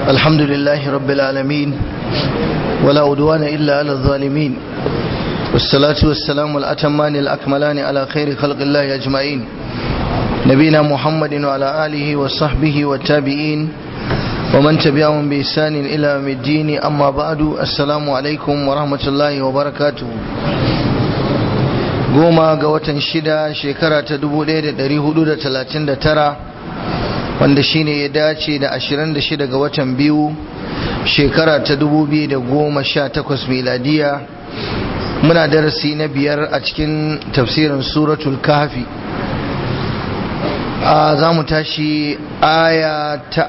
الحمد لله رب العالمين ولا أدوان إلا على الظالمين والصلاة والسلام الأتمان الأكملان على خير خلق الله أجمعين نبينا محمد وعلى آله وصحبه والتابعين ومن تبعهم بإحسان إلى يوم الدين أما بعد السلام عليكم ورحمة الله وبركاته goma ga watan shida shekara ta 1439 wanda shine ya dace da 26 ga watan biyu shekara ta 2018 miladiya muna darasi na biyar a cikin tafsirin suratul kafi a za mu tashi aya ta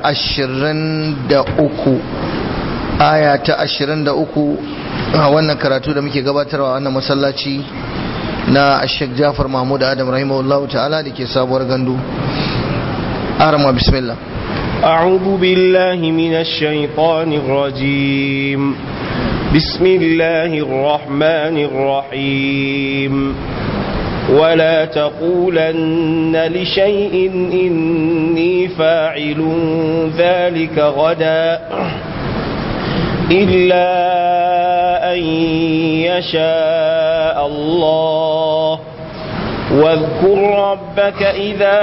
23 aya ta 23 a wannan karatu da muke gabatarwa wannan masallaci na Sheikh Jafar Mahmud Adam rahimahullahu ta'ala da ke sabuwar gandu arama bismillah أعوذ بالله من الشيطان الرجيم بسم الله الرحمن الرحيم ولا تقولن لشيء إني فاعل ذلك غدا إلا أن يشاء الله واذكر ربك إذا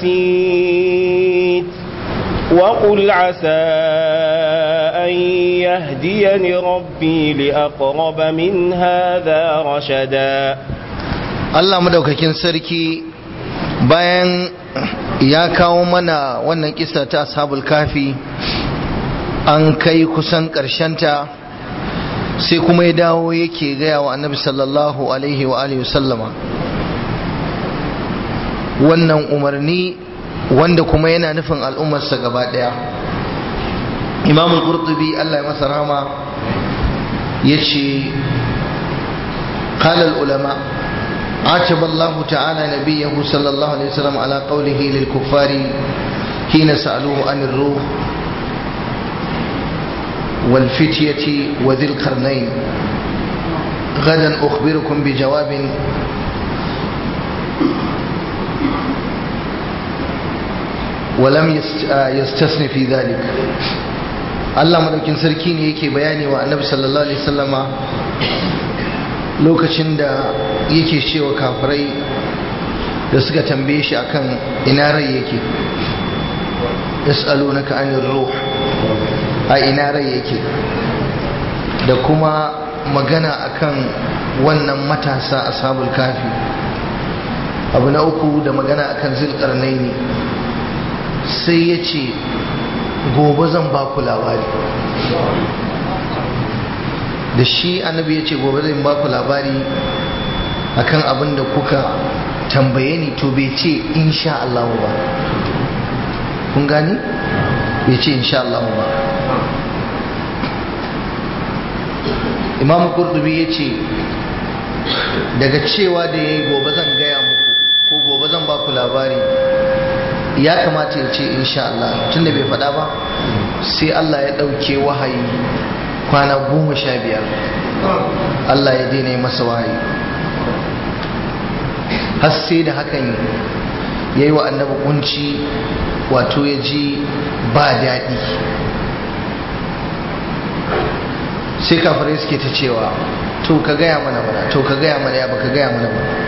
نسيت وقل عسى أن يهديني ربي لأقرب من هذا رشدا Allah madaukakin sarki bayan ya kawo mana wannan kisa ta ashabul kafi an kai kusan ta sai kuma ya dawo yake gaya wa annabi sallallahu alaihi wa alihi sallama wannan umarni wanda kuma yana nufin al'ummarsa gaba daya imam al-qurtubi Allah ya masa rahama yace قال العلماء عاتب الله تعالى نبيه صلى الله عليه وسلم على قوله للكفار حين سألوه عن الروح والفتية وذي القرنين غدا أخبركم بجواب ولم يستثن في ذلك Allah madaukin sarki ne yake bayani wa annabi sallallahu alaihi wasallama lokacin da yake cewa kafirai da suka tambaye shi akan ina rai yake yas'alunaka anir ruh a ina rai yake da kuma magana akan wannan matasa ashabul kafi abu na uku da magana akan zilkarnaini sai ya ce gobe zan ba ku labari da shi annabi ya ce gobe zan ba ku labari akan abin da kuka tambaye ni to bai ce insha Allah ba kun gani bai ce insha Allah ba imam kurdubi ya ce daga cewa da ya yi gobe zan gaya muku ko gobe zan ba ku labari ya kamata ya ce insha Allah tunda bai faɗa ba sai Allah ya ɗauke wahayi kwana goma sha biyar Allah ya daina masa wahayi har sai da hakan ya yi wa annabi kunci wato ya ji ba daɗi sai kafirai suke ta cewa to ka gaya mana mana to ka gaya mana ya baka gaya mana mana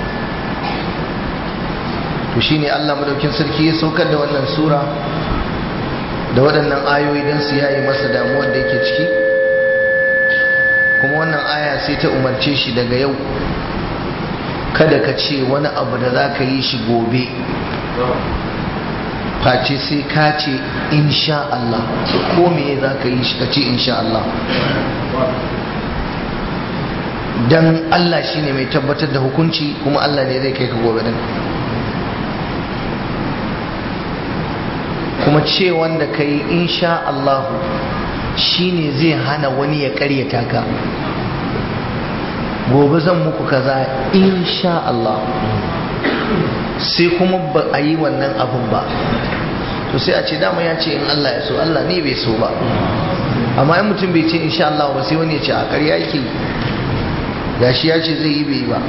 to shine Allah madaukin sarki ya saukar da wannan sura da waɗannan ayoyi don su yayi masa damuwar da yake ciki kuma wannan aya sai ta umarce shi daga yau kada ka ce wani abu da za ka yi shi gobe face sai ka ce insha Allah ko me za ka yi shi ka ce insha Allah dan Allah shine mai tabbatar da hukunci kuma Allah ne zai kai ka gobe din kuma ce wanda ka yi insha Allah shine zai hana wani ya karyata ka gobe zan muku kaza insha Allah sai kuma ba a yi wannan abun ba to sai a ce dama ya ce in Allah ya so Allah ne bai so ba amma in mutum bai ce insha Allah ba sai wani ya ce a ƙarya yake gashi ya ce zai yi bai yi ba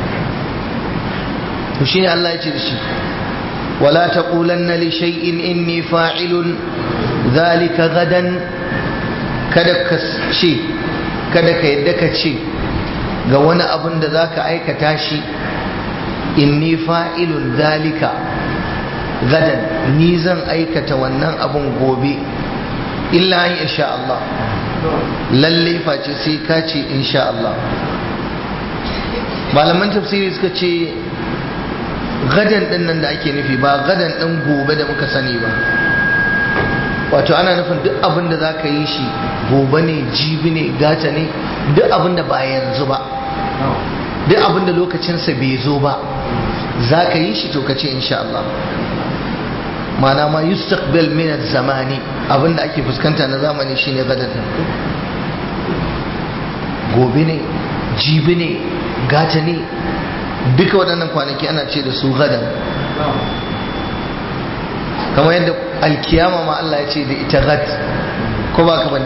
to shine Allah ya ce da shi ولا تقولن لشيء إني فاعل zalika gadan kada ka ce kada ka yadda ka ce ga wani abin da za ka aikata shi inni fa'ilun zalika gadan ni zan aikata wannan abin gobe illa an insha Allah lalle face sai ka ce insha Allah malaman tafsiri suka ce gadan din nan da ake nufi ba gadan din gobe da muka sani ba wato ana nufin duk abin da za ka yi shi gobe ne jibi ne gata ne duk abin da ba yanzu ba duk abin da lokacinsa bai zo ba za ka yi shi to ka ce insha Allah mana ma yustaqbal min zamani abin da ake fuskanta na zamani shine gadan gobe ne jibi ne gata ne duka waɗannan kwanaki ana ce da su gadan kamar yadda alkiyama ma Allah ya ce da ita gad ko ba ka bane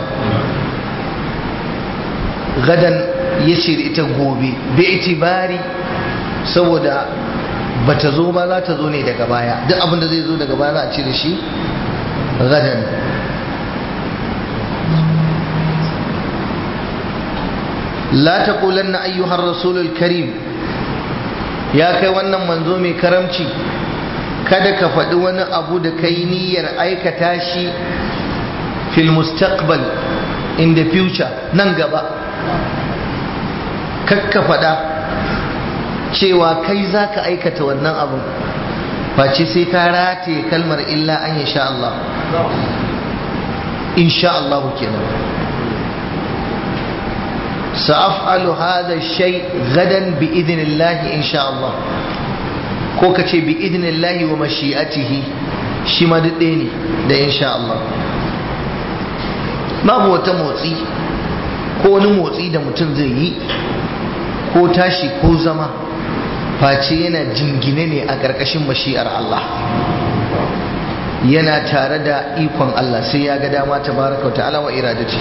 gadan ya ce da ita gobe bi itibari saboda bata zo ba za ta zo ne daga baya duk abin da zai zo daga baya za a ce da shi gadan la taqulanna ayyuhar rasulul karim ya kai wannan manzo mai karamci kada ka faɗi wani abu da kai niyyar aikata shi fil mustaqbal in the future nan gaba kakka faɗa cewa kai za ka aikata wannan abun face sai ka rataye kalmar illa an sha Allah insha Allah kenan sa'af'alu hadha shay gadan bi idnillahi insha Allah ko ka ce bi idnillahi wa mashi'atihi shi ma duk ɗaya ne da insha Allah babu wata motsi ko wani motsi da mutum zai yi ko tashi ko zama face yana jingine ne a ƙarƙashin mashi'ar Allah yana tare da ikon Allah sai ya ga dama tabaraka wa ta'ala wa iradati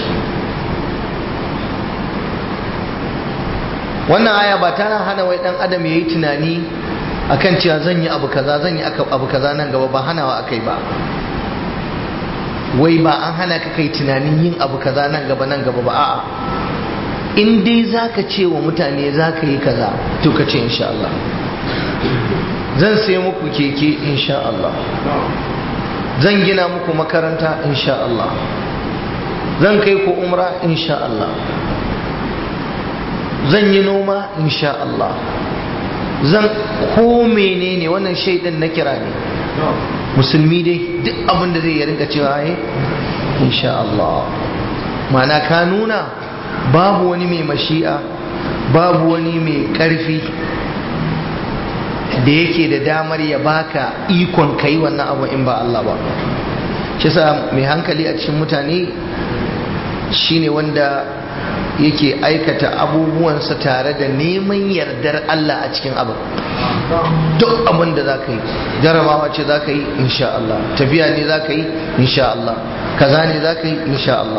wannan aya ba tana hana wai dan adam yayi tunani akan cewa zan yi abu kaza zan yi abu kaza nan gaba ba hanawa akai ba wai ba an hana ka kai tunanin yin abu kaza nan gaba nan gaba ba a'a in dai zaka ce wa mutane zaka yi kaza to ka ce insha Allah zan sai muku keke insha Allah zan gina muku makaranta insha Allah zan kai ku umra insha Allah zan yi noma insha Allah zan ko menene wannan shaidan na kira ne musulmi dai duk abin da zai rinka cewa ya insha Allah mana ka nuna babu wani mai mashi'a babu wani mai karfi da yake da damar ya baka ikon kai wannan abu in ba Allah ba shi sa mai hankali a cikin mutane shine wanda yake aikata abubuwansa tare da neman yardar Allah a cikin abin duk abin da za ka yi jarabawa ce za ka yi insha Allah tafiya ne za ka yi insha Allah kaza ne za ka yi insha Allah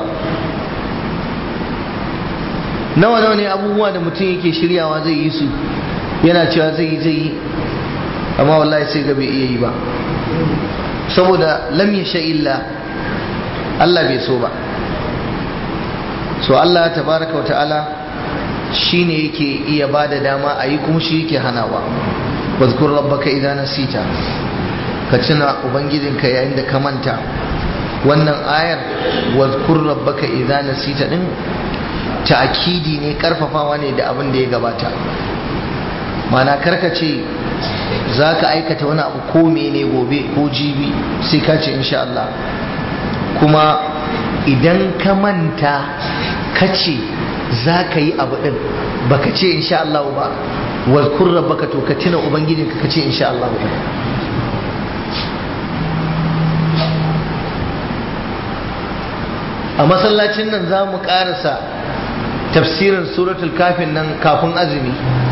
nawa nawa ne abubuwa da mutum yake shiryawa zai yi su yana cewa zai yi zai yi amma wallahi sai ga bai iya yi ba saboda lam yasha illa Allah bai so ba so Allah tabaraka wata'ala shine yake iya bada dama a yi kuma shi yake hanawa wazkur rabbaka idan nasita ka tuna ubangijinka yayin da ka manta wannan ayar wazkur rabbaka idan nasita din ta'kidi ne karfafawa ne da abin da ya gabata mana karkace za ka aikata wani abu ko mene gobe ko jibi sai ka ce insha Allah kuma idan ka manta ka ce za ka yi abu ɗin ba ka ce insha Allah ba wazkur rabbaka to ka tuna ubangijinka ka ce insha Allah ba a masallacin nan za mu ƙarasa tafsirin suratul kafin nan kafin azumi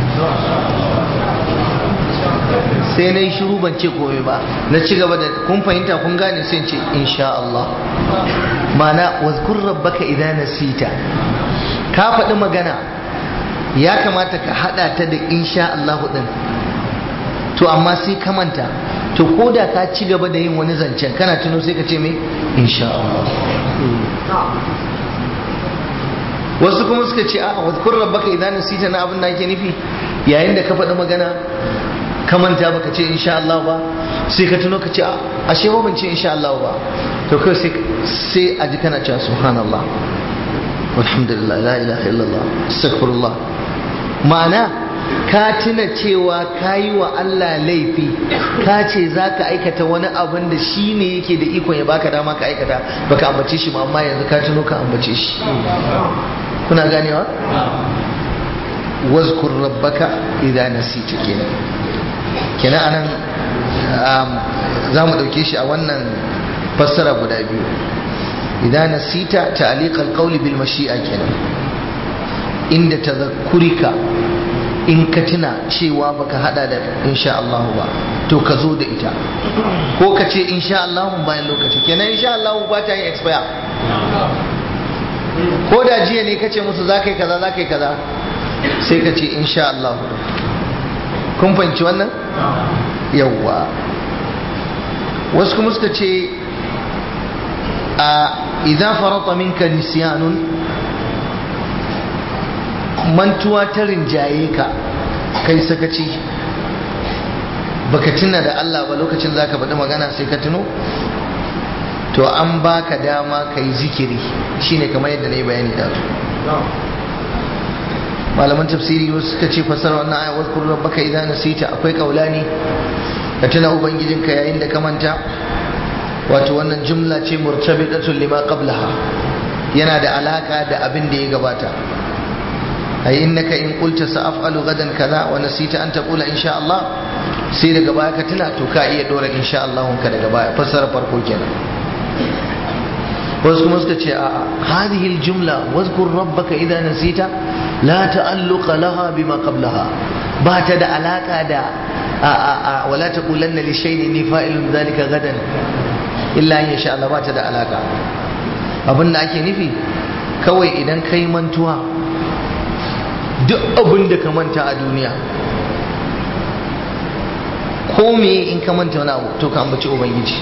sai na yi shiru ban ce komai ba na ci gaba da kun fahimta kun gane sai ce insha Allah mana wazkur rabbaka idan nasita ka faɗi magana ya kamata ka haɗa ta da insha Allah din to amma sai ka manta to ko da ka ci gaba da yin wani zancen kana tuno sai ka ce me insha Allah wasu kuma suka ce a wadkur rabbaka idan nasita na abin da ake nufi yayin da ka faɗi magana ka manta baka ce insha Allah ba sai ka tuno ka ce ashe ba ban ce insha Allah ba to kai sai sai a ji kana cewa subhanallah walhamdulillah la ilaha illallah astaghfirullah ma'ana ka tuna cewa ka yi wa Allah laifi ka ce za ka aikata wani abin da shi ne yake da ikon ya baka dama ka aikata baka ambace shi ba amma yanzu ka tuno ka ambace shi kuna ganewa wazkur rabbaka idan nasita kenan kenan anan za mu ɗauke shi a wannan fassara guda biyu idan nasita ta'liqal qawli bil mashi'a kenan inda tadhakkurika in ka tuna cewa baka hada da insha Allah ba to ka zo da ita ko ka ce insha Allah bayan lokaci kenan insha Allah ba ta yi expire ko da jiya ne ka ce musu za ka yi kaza za ka yi kaza sai ka ce insha Allah kun fahimci wannan yawwa wasu kuma suka ce a idan farata minka nisyanun mantuwa ta rinjaye ka kai sakaci baka tuna da Allah ba lokacin zaka faɗi magana sai ka tuno to an baka dama kai zikiri shine kamar yadda na yi bayani da su malaman tafsiri wasu suka ce fasara wannan aya wasu kurra baka idan nasita akwai kaulani ka tuna ubangijinka yayin da ka manta wato wannan jumla ce murtabitatun lima qablaha yana da alaka da abin da ya gabata ay innaka in qulta sa'afalu gadan kaza wa nasita an taqula insha Allah sai daga baya ka tuna to ka iya dora insha Allah ka daga baya fassara farko kenan wasu kuma suka ce a hadhihi aljumla wazkur rabbaka idza nasita la ta'alluqa laha bima qablaha ba ta da alaka da a a a wala taqulanna li shay'in ni fa'ilun dhalika gadan illa in sha Allah ba ta da alaka abin da ake nufi kawai idan kai mantuwa duk abin da ka manta a duniya ko me in ka manta wani abu to ka ambaci ubangiji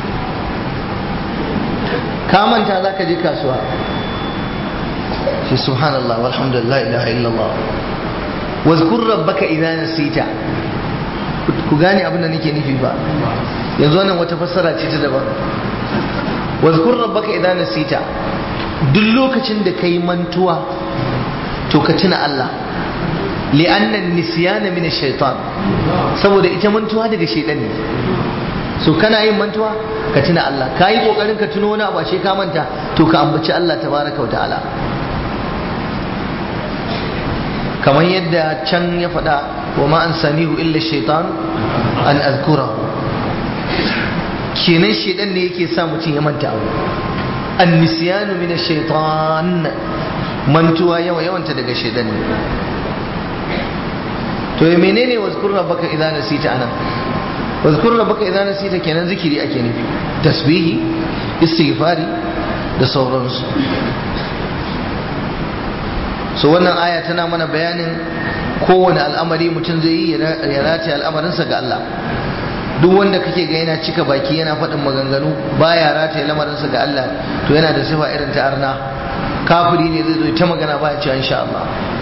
ka manta za ka je kasuwa shi subhanallah walhamdulillah ilaha illallah wazkur rabbaka idza nasita ku gane abin da nake nufi ba yanzu wannan wata fassara ce ta daban wazkur rabbaka idza nasita duk lokacin da kai mantuwa to ka tuna Allah li'anna nisyana min ash-shaytan saboda ita mantuwa daga shaytan ne so kana yin mantuwa ka tuna Allah ka yi kokarin ka tuno wani abu ashe ka manta to ka ambaci Allah tabaraka wa ta'ala kamar yadda can ya faɗa wa ma an sanihu illa shaitan an azkura kenan shaitan ne yake sa mutum ya manta abu an nisyanu min shaitan mantuwa yawa yawanta daga shaitan ne to ya menene wazkur rabbaka idza nasita anan wazkur rabbaka idza nasita kenan zikiri ake nufi tasbihi istighfari da sauransu so wannan aya tana mana bayanin kowane al'amari mutum zai yi ya rataye al'amarinsa ga Allah duk wanda kake ga yana cika baki yana faɗin maganganu baya rataye lamarinsa ga Allah to yana da sifa irin ta arna kafiri ne zai zo ta magana baya cewa insha Allah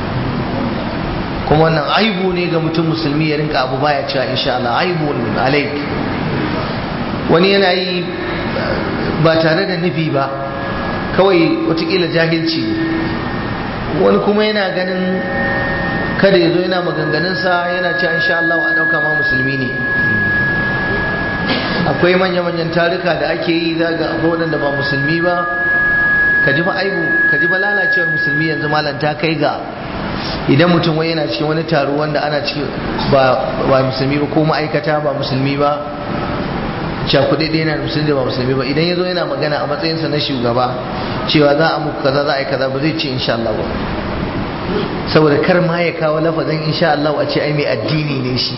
kuma wannan aibu ne ga mutum musulmi ya rinka abu baya cewa insha Allah aibu alaik wani yana yi ba tare da nufi ba kawai watakila jahilci wani kuma yana ganin kada ya zo yana maganganunsa yana cewa insha Allah a ɗauka ma musulmi ne akwai manya-manyan taruka da ake yi za ga waɗanda ba musulmi ba ka ji ba aibu ka ji ba lalacewar musulmi yanzu malam ta kai ga idan mutum wai yana cikin wani taro wanda ana cikin ba musulmi ba ko ma'aikata ba musulmi ba cakuɗe ɗaya na musulmi da ba musulmi ba idan ya zo yana magana a matsayinsa na shugaba cewa za a muku kaza za a yi kaza ba zai ce insha Allah ba saboda kar ma ya kawo lafazin insha Allah a ce ai mai addini ne shi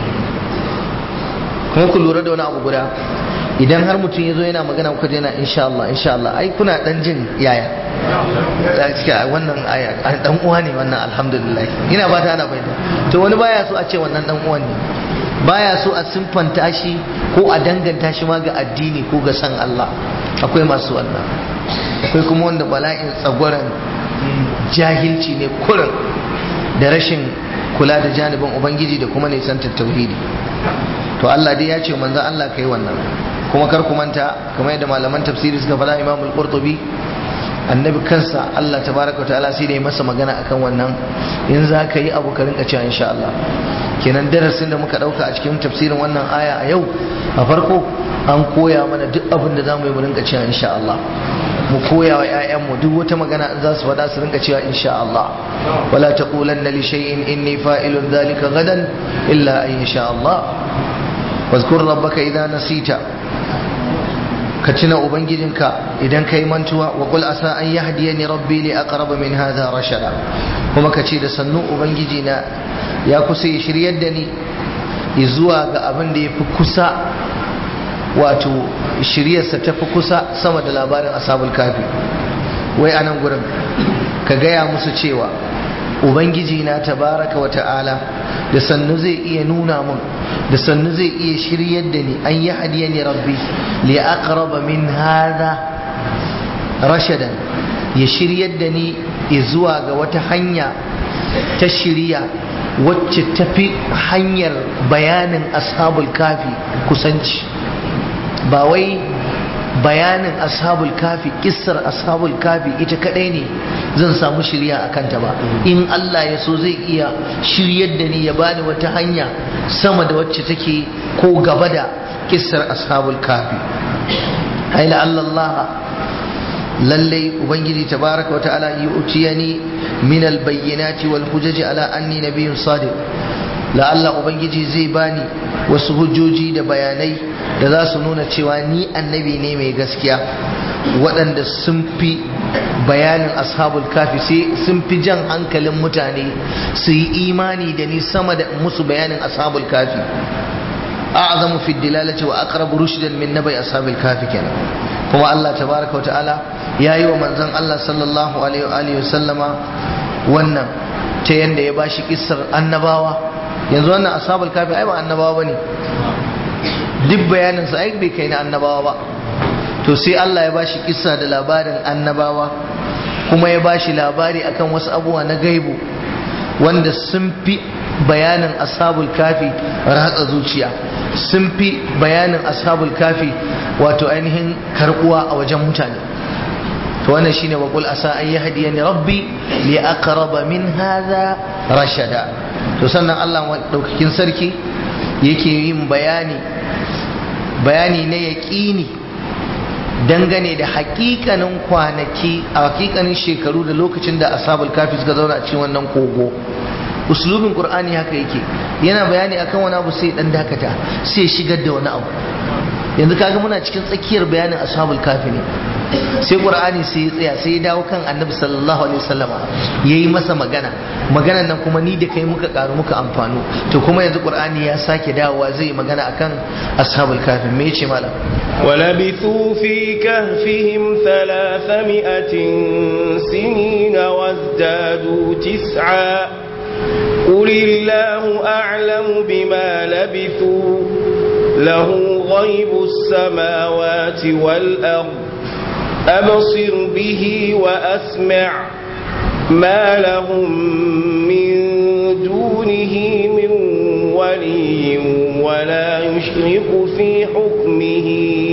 kuma ku lura da wani abu guda idan har mutum ya zo yana magana kuka yana insha Allah insha Allah ai kuna dan jin yaya cikin wannan aya dan uwa ne wannan alhamdulillah ina ba ta ana bayyana to wani baya so a ce wannan dan uwan ne baya so a simfanta shi ko a danganta shi ma ga addini ko ga san Allah akwai masu wannan akwai kuma wanda bala'in tsagwaran jahilci ne kurin da rashin kula da janibin ubangiji da kuma nisantar tauhidi to Allah dai ya ce manzo Allah kai wannan kuma kar ku manta kamar yadda malaman tafsiri suka faɗa Imam al-Qurtubi annabi kansa Allah tabaraka wa ta'ala sai da ya masa magana akan wannan in za ka yi abu ka rinka cewa insha Allah kenan darasin da muka dauka a cikin tafsirin wannan aya a yau a farko an koya mana duk abin da za mu yi mu rinka cewa insha Allah mu koya wa 'ya'yanmu duk wata magana in za su faɗa su rinka cewa insha Allah wala taqulanna li shay'in inni fa'ilun dhalika gadan illa an insha Allah wazkur rabbaka idza nasita ka tuna ubangijinka idan kai mantuwa wa qul asa an yahdiyani rabbi li aqrab min hadha rashada kuma ka ce da sannu ubangiji na ya kusa ya shiryar da ni zuwa ga abin da yafi kusa wato shiryarsa ta fi kusa sama da labarin ashabul kafi wai a nan gurin ka gaya musu cewa ubangiji na tabaraka wa ta'ala da sannu zai iya nuna mun da sannu zai iya shiryar da ni an yi hadiya ni rabbi li aqraba min hadha rashadan ya shiryar da ni zuwa ga wata hanya ta shirya wacce tafi hanyar bayanin ashabul kafi kusanci ba wai bayanin ashabul kafi kissar ashabul kafi ita kadai ne zan samu shirya a kanta ba in Allah ya so zai iya shiryar da ni ya bani wata hanya sama da wacce take ko gaba da kissar ashabul kafi haila Allah lallai ubangiji tabaraka wata'ala yi utiyani min albayyinati wal hujaji ala anni nabiyyun sadiq la'alla ubangiji zai bani wasu hujjoji da bayanai da za su nuna cewa ni annabi ne mai gaskiya waɗanda sun fi bayanin ashabul kafi sai sun fi jan hankalin mutane su yi imani da ni sama da musu bayanin ashabul kafi a'zamu fi dilalati wa aqrabu rushdan min nabai ashabil kafi kenan kuma Allah tabaraka wa ta'ala yayi wa manzon Allah sallallahu alaihi wa alihi sallama wannan ta yanda ya bashi kissar annabawa yanzu wannan ashabul kafi ai ba annabawa bane duk bayanin sa ai bai kai na annabawa ba to sai Allah ya bashi kissa da labarin annabawa kuma ya bashi labari akan wasu abubuwa na gaibu wanda sun fi bayanin ashabul kafi ratsa zuciya sun fi bayanin ashabul kafi wato ainihin karbuwa a wajen mutane to wannan shine wa qul asa an yahdiyani rabbi li aqraba min hadha rashada to sannan Allah daukakin sarki yake yin bayani bayani na yaqini dangane da hakikanin kwanaki a hakikanin shekaru da lokacin da ashabul kafi suka zauna a cikin wannan kogo uslubin qur'ani haka yake yana bayani akan wani abu sai dan dakata sai shigar da wani abu yanzu kaga muna cikin tsakiyar bayanin ashabul kafi ne sai qur'ani sai ya tsaya sai ya dawo kan annabi sallallahu alaihi wasallama yayi masa magana maganan nan kuma ni da kai muka karu muka amfano to kuma yanzu qur'ani ya sake dawowa zai yi magana akan ashabul kafi me yace malam ولبثوا في كهفهم ثلاثمائة سنين وازدادوا تسعا قل الله أعلم بما لبثوا له غيب السماوات والأرض أبصر به وأسمع ما لهم من دونه من ولي ولا يشرك في حكمه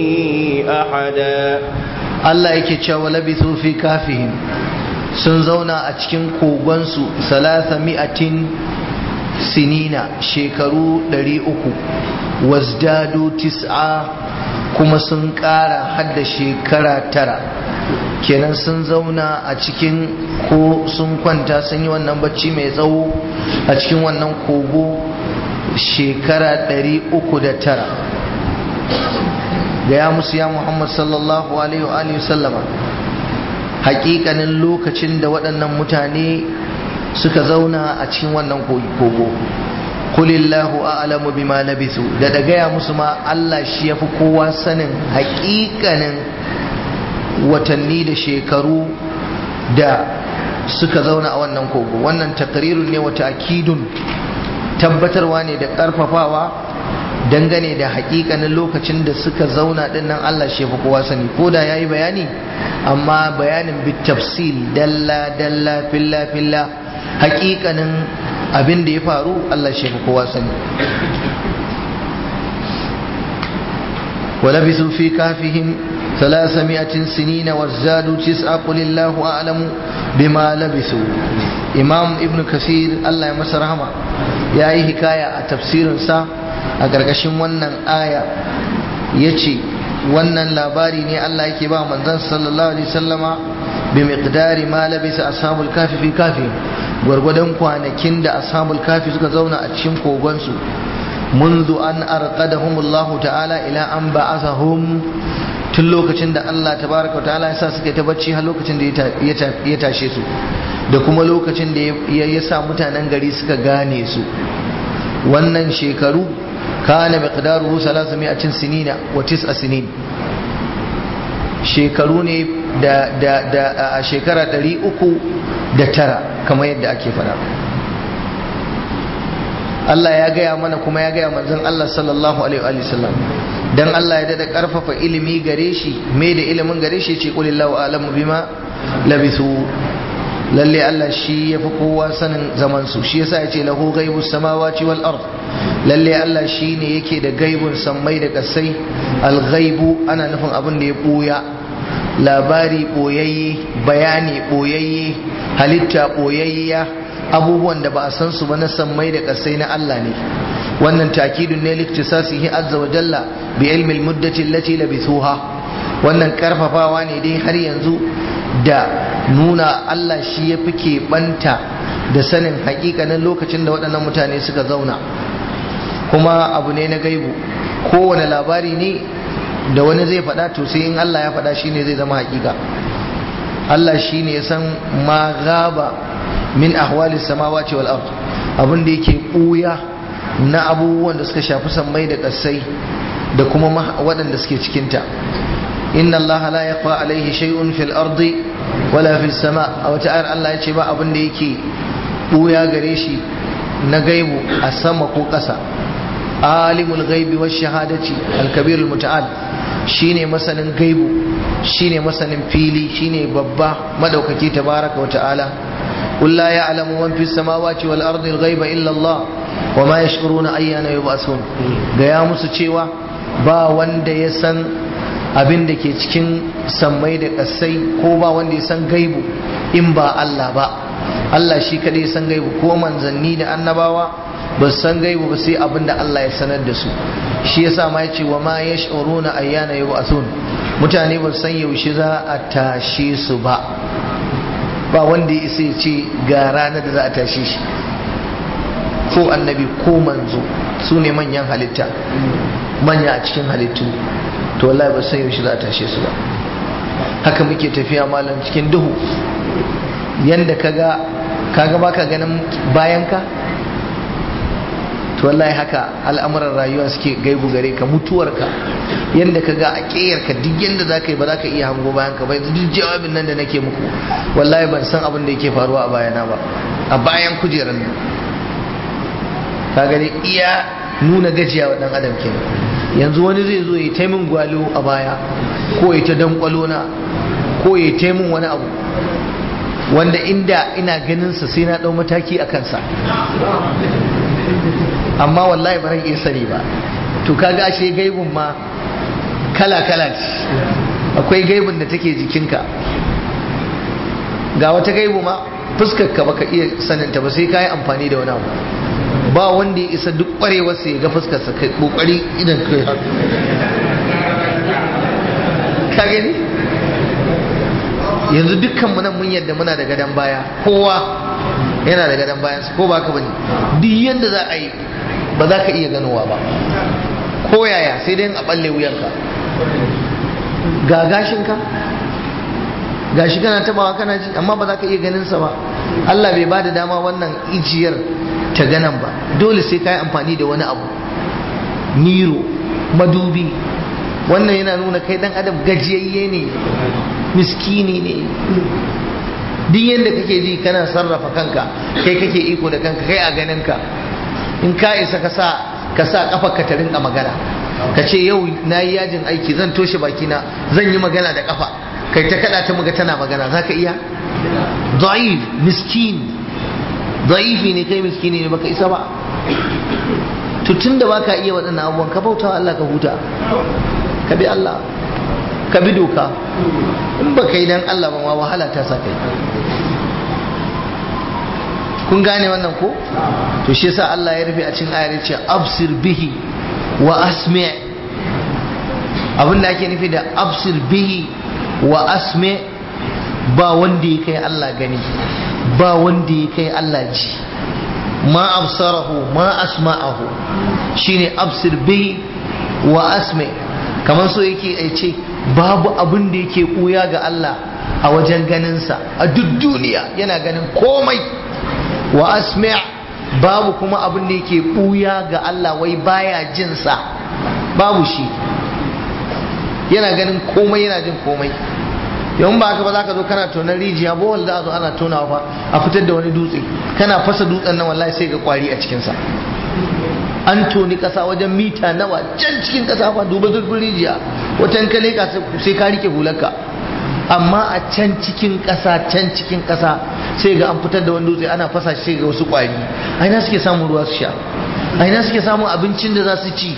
أحدا Allah yake cewa labithu fi kafihim sun zauna a cikin kogonsu salasa mi'atin sinina shekaru ɗari uku wasdadu tis'a kuma sun ƙara hadda shekara tara kenan sun zauna a cikin ko sun kwanta sun yi wannan bacci mai tsawo a cikin wannan kogo shekara ɗari uku da tara gaya musu ya muhammad sallallahu alaihi wa sallama hakikanin lokacin da waɗannan mutane suka zauna a cikin wannan kogo kulillahu a'lamu bima labisu da da gaya musu ma Allah shi yafi kowa sanin hakikanin watanni da shekaru da suka zauna a wannan kogo wannan takrirun ne wata akidun tabbatarwa ne da karfafawa dangane da hakikanin lokacin da suka zauna din nan Allah shi fi kowa sani ko da yayi bayani amma bayanin bit tafsil dalla dalla filla filla hakikanin abin da ya faru Allah shi fi kowa sani ولبثوا في كهفهم ثلاثمائة سنين وازدادوا تسعة قل الله أعلم بما لبثوا إمام ابن كثير الله يمس رحمه يا أي حكاية تفسير سا أقرقشن ونن آية يتي wannan labari ne Allah yake ba manzon sallallahu alaihi wasallama bi miqdari ma labisa ashabul kafi fi kafi gwargwadon kwanakin da ashabul kafi suka zauna a cikin kogon su منذ أن أرقدهم الله تعالى إلى أن بعثهم tun lokacin da Allah tabaraka wa ta'ala ya sa suka ta bacci har lokacin da ya tashe su da kuma lokacin da ya sa mutanen gari suka gane su wannan shekaru kana miqdaruhu 300 sinina wa 9 sinin shekaru ne da da da a shekara 309 kamar yadda ake faɗa Allah ya gaya mana kuma ya gaya manzon Allah sallallahu alaihi wa sallam dan Allah ya dada karfafa ilimi gare shi me da ilimin gare shi ce qulillahu a'lamu bima labisu lalle Allah shi yafi kowa sanin zaman su shi yasa yace lahu ghaibus samawati wal ard lalle Allah shi ne yake da gaibun sammai da kasai al ghaibu ana nufin abin da ya buya labari boyayye bayani boyayye halitta boyayya abubuwan da ba a san su ba na sammai da kasai na Allah ne wannan takidun ne liktisasihi azza wa jalla bi ilmi almuddati allati labithuha wannan karfafawa ne dai har yanzu da nuna Allah shi ya fi keɓanta da sanin hakikanin lokacin da waɗannan mutane suka zauna kuma abu ne na gaibu kowane labari ne da wani zai faɗa to sai in Allah ya faɗa shine zai zama hakika Allah shine ya san ma gaba min ahwali samawati wal ard abin da yake ɓuya na abubuwan da suka shafi sammai da ƙasai da kuma waɗanda suke cikinta inna allaha la yaqfa alaihi shay'un fil ardi wala fis sama a wata ayar Allah ya ce ba abin da yake ɓuya gare shi na gaibu a sama ko ƙasa alimul ghaibi wash shahadati al-kabir al-muta'al shine masanin gaibu shine masanin fili shine babba madaukaki tabaraka wa ta'ala قل لا يعلم من في السماوات والأرض الغيب إلا الله وما يشعرون أيان يبعثون gaya musu cewa ba wanda ya san abin da ke cikin sammai da ƙasai ko ba wanda ya san gaibu in ba Allah ba Allah shi kadai san gaibu ko manzanni da annabawa ba su san gaibu ba sai abin da Allah ya sanar da su shi yasa ma yace wa ma yash'uruna ayyana yub'athun mutane ba su san yaushe za a tashe su ba ba wanda ya isa ya ce ga ranar da za a tashe shi ko annabi ko manzo su ne manyan halitta manya a cikin halittu to wallahi ba san yaushe za a tashe su ba haka muke tafiya malam cikin duhu yanda kaga kaga baka ganin bayan ka to wallahi haka al'amuran rayuwa suke gaibu gare ka mutuwarka yanda ka ga a ƙeyarka duk yanda za ka yi ba za ka iya hango bayan ka ba yanzu duk jawabin nan da nake muku wallahi ban san abin da yake faruwa a bayana ba a bayan kujerar nan ka gani iya nuna gajiya wa dan adam kenan yanzu wani zai zo ya ta min gwalo a baya ko ya ta dankwalo na ko ya ta min wani abu wanda inda ina ganin sa sai na dau mataki a kansa amma wallahi ba ran iya sani ba to kaga ashe gaibun ma kala kala ce akwai gaibun da take jikinka ga wata gaibu ma fuskar ka baka iya saninta ba sai ka yi amfani da wani abu ba wanda ya isa duk kwarewar sai ga fuskar sa kai kokari idan kai haka ka gani yanzu dukkan mu nan mun yadda muna da gadon baya kowa yana da gadon bayan ko ba ka bane duk yanda za a yi ba za ka iya ganowa ba ko yaya sai dai a balle wuyanka ga gashinka gashi kana tabawa kana ji amma ba za ka iya ganin sa ba Allah bai bada dama wannan ijiyar ta ganan ba dole sai ka yi amfani da wani abu miro madubi wannan yana nuna kai dan adam gajiyayye ne miskini ne duk yadda kake ji kana sarrafa kanka kai kake iko da kanka kai a ganinka in ka isa ka sa ka sa kafa ka ta rinka magana ka ce yau na yi yajin aiki zan toshe bakina zan yi magana da kafa kai ta kada ta muga tana magana za ka iya da'if miskin da'ifi ne kai miskini ne baka isa ba to tun da baka iya waɗannan abubuwan ka bauta wa Allah ka huta ka bi Allah ka bi doka in ba kai dan Allah ba ma wahala ta sa kai kun gane wannan ko to shi yasa Allah ya rufe a cikin ayar ce absir bihi wa asmi abin da ake nufi da absir bihi wa asmi ba wanda ya kai Allah gani ba wanda ya kai Allah ji ma absarahu ma asma'ahu shine absir bihi wa asmi kamar so yake a ce babu abin da yake ɓuya ga Allah a wajen ganinsa a duk duniya yana ganin komai wa asmi' babu kuma abin da yake ɓuya ga Allah wai baya jinsa babu shi yana ganin komai yana jin komai yawan ba haka ba za ka zo kana tonar rijiya bohol za a zo ana tonawa fa a fitar da wani dutse kana fasa dutsen nan wallahi sai ga kwari a cikinsa an toni kasa wajen mita nawa can cikin kasa fa duba zurfin rijiya watan ka leka sai ka rike hularka amma a can cikin kasa can cikin kasa sai ga an fitar da wani dutse ana fasa shi sai ga wasu kwari a ina suke samun ruwa su sha a ina suke samun abincin da za su ci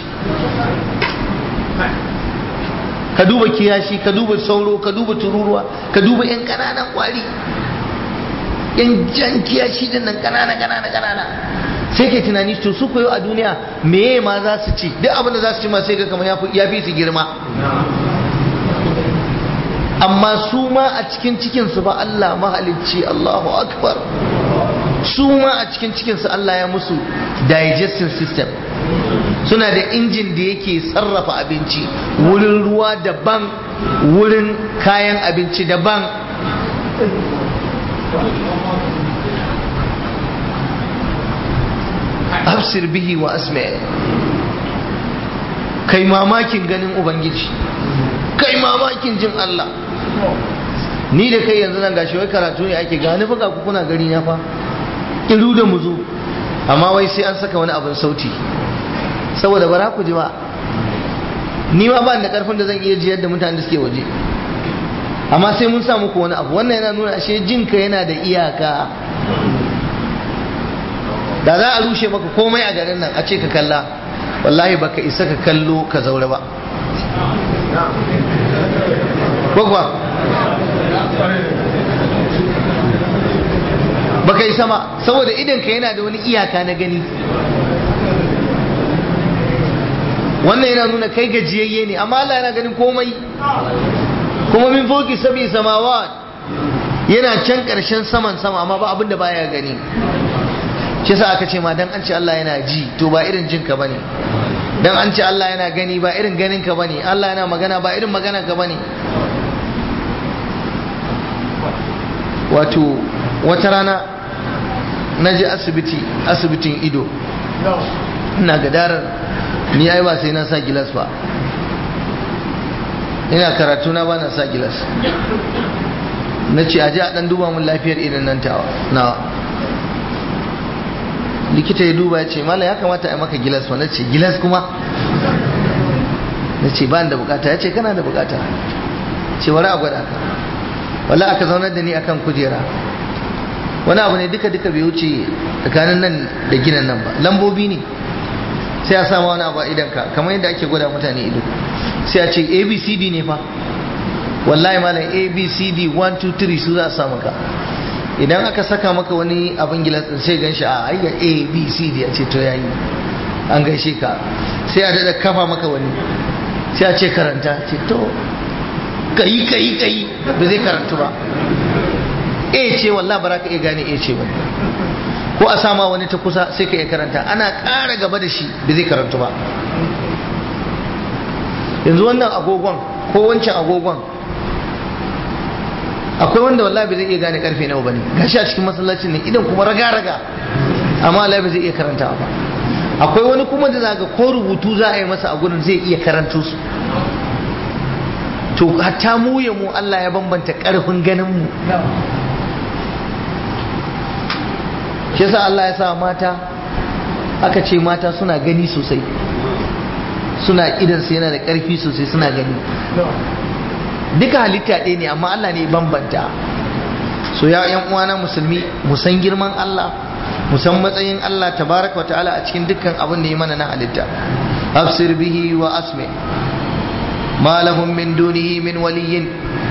ka duba kiyashi ka duba sauro ka duba tururuwa ka duba yan kananan kwari yan jan kiyashi din nan kanana kanana kanana sai ke tunani to su koyo a duniya meye ma za su ci duk abin da za su ci ma sai ga kamar ya fi su girma amma su ma a cikin cikinsu ba Allah mahalicci Allahu akbar su ma a cikin cikinsu Allah ya musu digestion system suna da injin da yake sarrafa abinci wurin ruwa daban wurin kayan abinci daban absir bihi wa asma kai mamakin ganin ubangiji kai mamakin jin Allah ni da kai yanzu nan gashi wai karatu ne ake gani fa ku kuna gari na fa iru da muzu amma wai sai an saka wani abin sauti saboda bara ku ji ba ni ma ba da karfin da zan iya jiyar da mutanen da suke waje amma sai mun sa muku wani abu wannan yana nuna ashe jinka yana da iyaka da za a rushe maka komai a garin nan a ce ka kalla wallahi baka isa ka kallo ka zaure ba gwagwa baka isa ma saboda idanka yana da wani iyaka na gani wannan yana nuna kai gajiyayye ne amma Allah yana ganin komai kuma min foki sabi samawa yana can karshen saman sama amma ba abin da baya gani shi sa aka ce ma dan an ce Allah yana ji to ba irin jin ka bane dan an ce Allah yana gani ba irin ganin ka bane Allah yana magana ba irin magana ka bane wato wata rana na je asibiti asibitin ido ina gadarar ni ai ba sai na sa gilas ba ina karatu na ba na sa gilas na ce aje a dan duba mun lafiyar irin nan tawa nawa likita ya duba ya ce mala ya kamata a maka gilas wa na ce gilas kuma na ce ba da bukata ya ce kana da bukata ce wani a gwada ka wala aka zaunar da ni akan kujera wani abu ne duka duka bai wuce tsakanin nan da ginin nan ba lambobi ne sai a sama wani abu a idanka kamar yadda ake gwada mutane ido sai a ce abcd ne fa wallahi malam abcd 1 2 3 su za a sa maka idan aka saka maka wani abin gilas din sai gan shi a ayya abcd a ce to yayi an gaishe ka sai a dada kafa maka wani sai a ce karanta ce to kai kai kai ba zai karantu ba a ce wallah ba za ka iya gane a ce ba ko a sama wani ta kusa sai ka iya karanta ana ƙara gaba da shi ba zai karantu ba yanzu wannan agogon ko wancan agogon akwai wanda wallahi ba zai iya gane karfe nawa bane gashi a cikin masallacin ne idan kuma raga raga amma wallahi ba zai iya karanta ba akwai wani kuma da zaga ko rubutu za a yi masa a gurin zai iya karanto su to hatta mu ya mu Allah ya bambanta karfin ganin mu shi yasa Allah ya sa mata aka ce mata suna gani sosai suna idansu yana da ƙarfi sosai suna gani duka halitta ɗaya ne amma Allah ne bambanta so ya yan uwana musulmi mu san girman Allah mu san matsayin Allah tabaraka wa ta'ala a cikin dukkan abin da ya mana na halitta afsir bihi wa asmi ma lahum min dunihi min waliyyin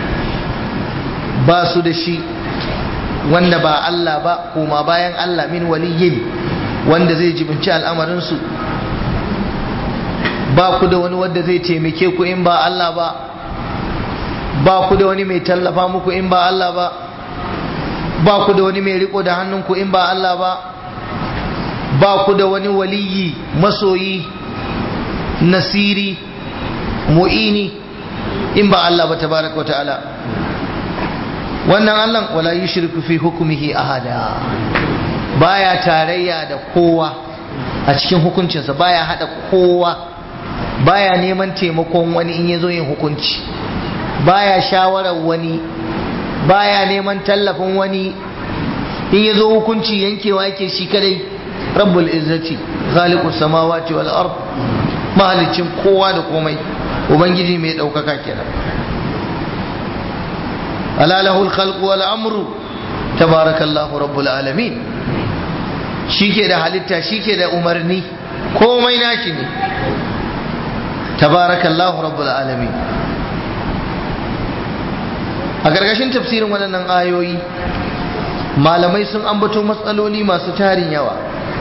ba su da shi wanda ba Allah ba kuma bayan Allah min waliyyin wanda zai jibinci al'amarinsu ba ku da wani wanda zai taimake ku in ba Allah ba ba ku da wani mai tallafa muku in ba Allah ba ba ku da wani mai riko da hannunku in ba Allah ba ba ku da wani waliyi masoyi nasiri mu'ini in ba Allah ba tabaraka wa ta'ala wannan Allah wala yushriku fi hukmihi ahada baya tarayya da kowa a cikin hukuncinsa baya hada kowa baya neman taimakon wani in yazo yin hukunci baya shawarar wani baya neman tallafin wani in yazo hukunci yankewa yake shi kadai rabbul izzati khaliqus samawati wal ard mahalicin kowa da komai ubangiji mai daukaka kenan ala lahul khalqu wal amru tabarakallahu rabbul alamin shike da halitta shike da umarni komai nashi ne tabarakallahu rabbul alamin a gargashin tafsirin waɗannan ayoyi malamai sun ambato matsaloli masu tarin yawa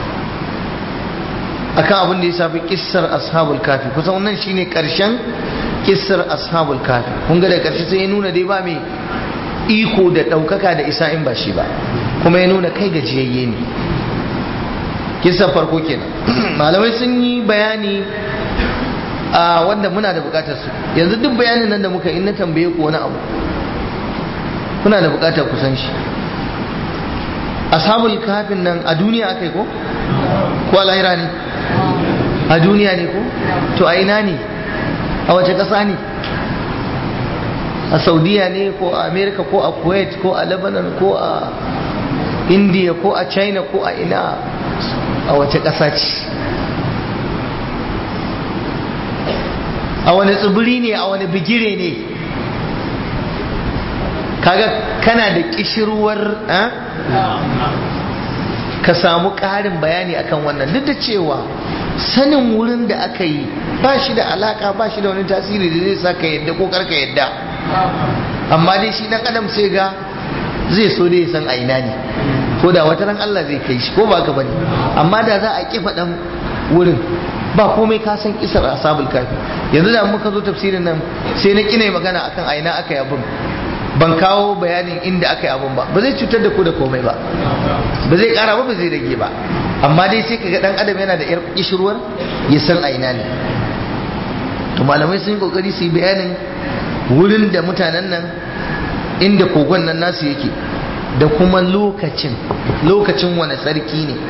akan abin da ya shafi kissar ashabul kafi kusan wannan shine karshen kissar ashabul kafi kun ga da karshe sai ya nuna dai ba mai iko da ɗaukaka da isa in ba shi ba kuma ya nuna kai gajiyayye ne kissar farko kenan malamai sun yi bayani a wanda muna da bukatar su yanzu duk bayanin nan da muka in na tambaye ku wani abu kuna da bukatar ku san shi ashabul kafin nan a duniya aka yi ko ko a lahira ne a duniya ne ko to a ina ne a wace ƙasa ne a saudiya ne ko a america ko a kuwait ko a lebanon ko a india ko a china ko a ina a wace ƙasa ce a wani tsibiri ne a wani bigire ne kaga kana da kishirwar ka samu ƙarin bayani akan wannan duk da cewa sanin wurin da aka yi ba shi da alaka ba shi da wani tasiri da zai sa ka yadda ko karka yadda amma dai shi dan adam sai ga zai so da ya san a ina ne ko da wata ran Allah zai kai shi ko ba ka bane amma da za a kifa dan wurin ba komai ka san kisar asabul kafi yanzu da muka zo tafsirin nan sai na kina magana akan a ina aka yi abin ban kawo bayanin inda aka yi abun ba ba zai cutar da ku da komai ba ba zai kara ba ba zai rage ba amma dai sai kaga dan adam yana da yar kishirwar ya san a ina ne to malamai sun yi kokari su yi bayanin wurin da mutanen nan inda kogon nan nasu yake da kuma lokacin lokacin wani sarki ne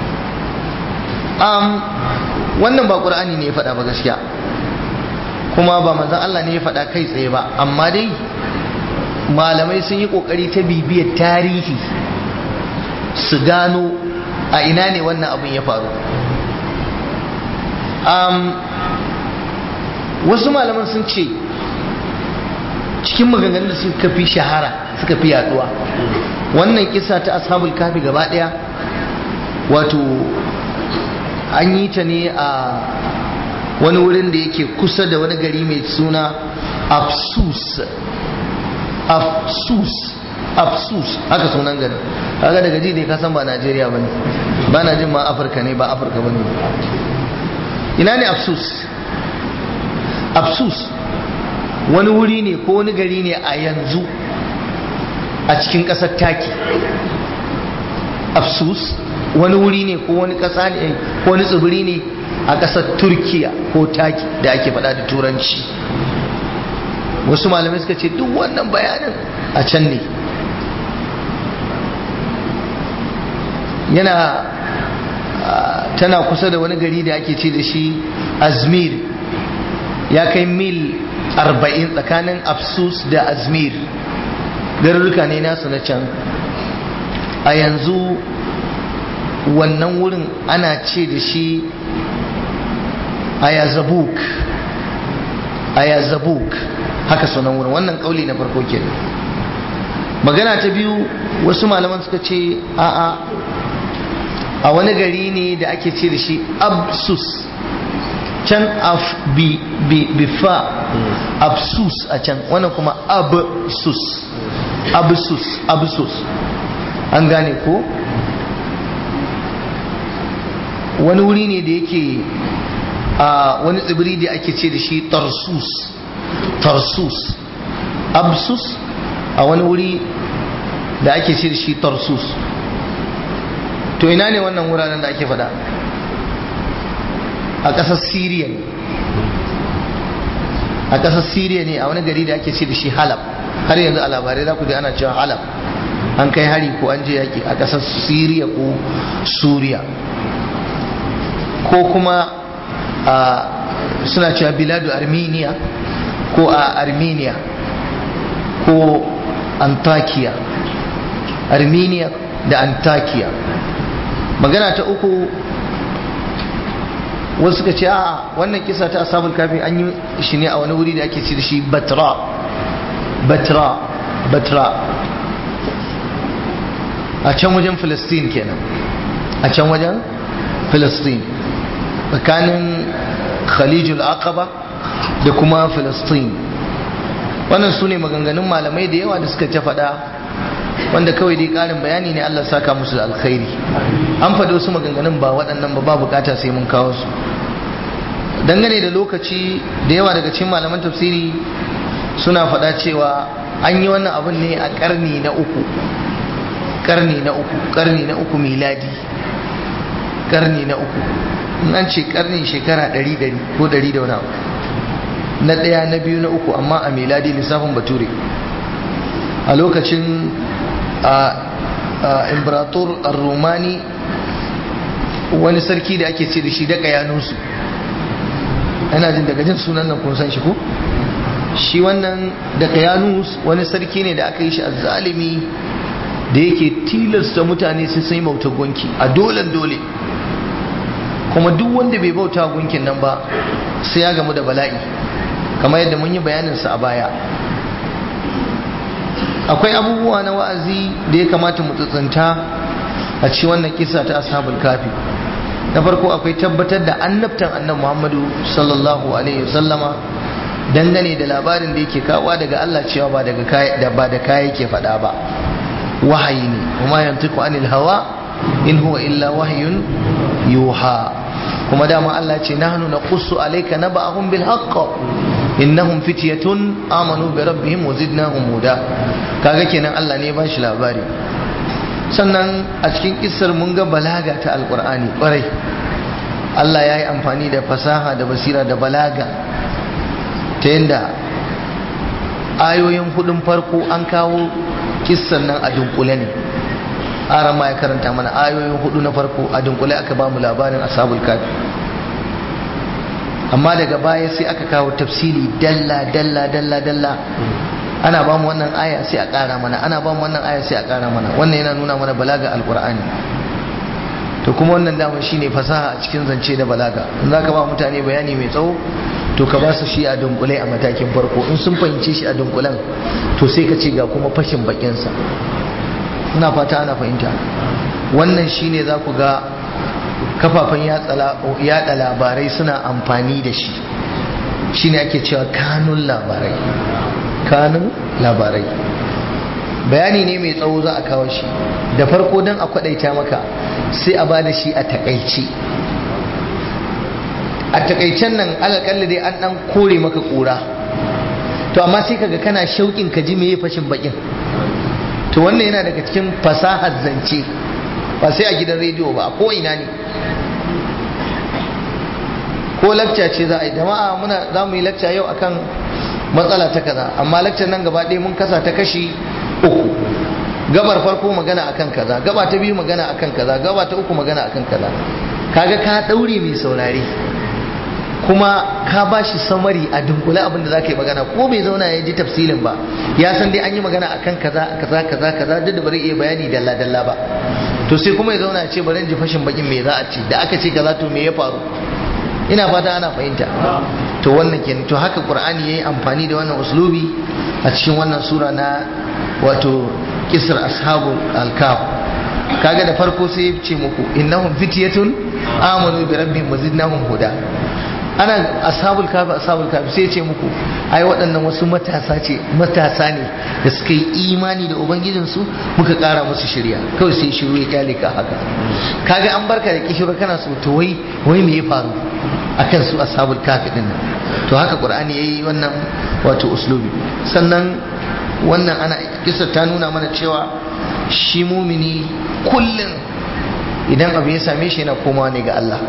um, wannan ba qur'ani ne ya faɗa ba gaskiya kuma ba manzon Allah ne ya faɗa kai tsaye ba amma dai malamai sun yi kokari ta bibiyar tarihi su gano a ina ne wannan abin ya faru wasu malaman sun ce cikin maganganun da suka fi shahara suka fi yaduwa wannan kisa ta ashabul kafi gaba daya wato an yi ta ne a wani wurin da yake kusa da wani gari mai suna afsus afsus afsus haka sunan garin kaga daga ji dai ka san ba Najeriya bane ba na jin ma Afirka ne ba Afirka bane ina ne afsus afsus wani wuri ne ko wani gari ne a yanzu a cikin ƙasar taki afsus wani wuri ne ko wani ƙasa ne ko wani tsibiri ne a ƙasar turkiya ko taki da ake faɗa da turanci wasu malamai suka ce duk wannan bayanin a can ne yana tana kusa da wani gari da ake ce da shi azmir ya kai mil 40 tsakanin afsus da azmir garuruka ne nasu na can a yanzu wannan wurin ana ce da shi ayazabuk ayazabuk haka sunan wurin wannan kauli na farko ke magana ta biyu wasu malaman suka ce a'a a wani gari ne da ake ce da shi absus can af bi bi bifa absus a can wannan kuma absus absus absus an gane ko wani wuri ne da yake a wani tsibiri da ake ce da shi tarsus tarsus absus a wani wuri da ake ce da shi tarsus to ina ne wannan wuraren da ake fada a ƙasar siriya ne a ƙasar siriya ne a wani gari da ake ce da shi halab har yanzu a labarai za ku ji ana cewa halab an kai hari ko an je yaƙi a ƙasar siriya ko suriya ko kuma suna cewa biladu armenia ko a armenia ko antakiya armenia da antakiya magana ta uku wasu suka ce a wannan kisa ta asabul kafi an yi shi ne a wani wuri da ake ce da shi batra batra batra a can wajen filistin kenan a can wajen filistin tsakanin khalijul aqaba da kuma filistin wannan su ne maganganun malamai da yawa da suka ta faɗa wanda kawai dai ƙarin bayani ne Allah saka musu da alkhairi an faɗi wasu maganganun ba waɗannan ba ba bukata sai mun kawo su dangane da lokaci da yawa daga cikin malaman tafsiri suna faɗa cewa an yi wannan abin ne a ƙarni na uku ƙarni na uku ƙarni na uku miladi ƙarni na uku in an ce ƙarni shekara ɗari ɗari ko ɗari da wani abu na ɗaya na biyu na uku amma a miladi lissafin bature a lokacin imperator romani wani sarki da ake ce da shi daga yanusu ana jin daga jin sunan nan kun san shi ko shi wannan daga yanus wani sarki ne da aka yi shi a zalimi da yake tilasta mutane sai sai mauta gunki a dolen dole kuma duk wanda bai bauta gunkin nan ba sai ya gamu da bala'i kamar yadda mun yi bayaninsa a baya akwai abubuwa na wa'azi da ya kamata mu tsantsanta a ci wannan kisa ta ashabul kafi na farko akwai tabbatar da annabtan annabi Muhammadu sallallahu alaihi wasallama dangane da labarin da yake kawo daga Allah cewa ba daga kai da ba da kai yake faɗa ba wahayi ne kuma yantiqu anil hawa in huwa illa wahyun yuha kuma dama Allah ce nahnu naqussu alayka naba'ahum bil haqq innahum fityatun amanu bi rabbihim wa zidnahum huda kaga kenan Allah ne ya bashi labari sannan a cikin kissar mun ga balaga ta alqur'ani kwarai Allah ya yi amfani da fasaha da basira da balaga ta yadda ayoyin hudun farko an kawo kissar nan a dunkule ne aran ma ya karanta mana ayoyin hudu na farko a dunkule aka ba mu labarin ashabul kafi amma daga baya sai aka kawo tafsiri dalla dalla dalla dalla ana ba mu wannan aya sai a kara mana ana ba mu wannan aya sai a kara mana wannan yana nuna mana balaga alqur'ani to kuma wannan dama shine fasaha a cikin zance da balaga in zaka ba mutane bayani mai tsawo to ka ba su shi a dunkule a matakin farko in sun fahimce shi a dunkulen to sai ka ce ga kuma fashin bakinsa ina fata ana fahimta wannan shine za ku ga kafafen yada labarai suna amfani da shi shine ake cewa kanun labarai kanun labarai bayani ne mai tsawo za a kawo shi da farko don a kwadaita maka sai a ba da shi a takaice a takaicen nan alakalli dai an dan kore maka kura to amma sai kaga kana shauƙin ka ji me fashin bakin to wannan yana daga cikin fasahar zance ba sai a gidan rediyo ba ko ina ne ko lakca ce za a yi jama'a muna za mu yi lakca yau akan matsala ta kaza amma lakcar nan gaba ɗaya mun kasa ta kashi uku gabar farko magana akan kaza gaba ta biyu magana akan kaza gaba ta uku magana akan kaza kaga ka ɗaure mai saurare kuma ka ba shi samari a dunkule abin da za ka yi magana ko bai zauna ya ji tafsilin ba ya san dai an yi magana akan kaza kaza kaza kaza duk da bari iya bayani dalla dalla ba to sai kuma ya zauna ya ce bari in ji fashin bakin me za a ce da aka ce kaza to me ya faru ina fata ana fahimta to wannan kenan to haka qur'ani yayi amfani da wannan uslubi a cikin wannan sura na wato kisar ashabul al-kaf kaga da farko sai ya ce muku innahum fityatun amanu bi rabbihim wazidnahum huda ana ashabul kafi ashabul kafi sai ce muku ai waɗannan wasu matasa ce matasa ne da suka yi imani da ubangijinsu muka ƙara musu shirya kawai sai shiru ya kyale ka haka kaga an barka da kishiro kana so to wai wai me ya faru akan su ashabul kafi din nan to haka qur'ani yayi wannan wato uslubi sannan wannan ana kisa ta nuna mana cewa shi mumini kullum idan abu ya same shi yana komawa ne ga Allah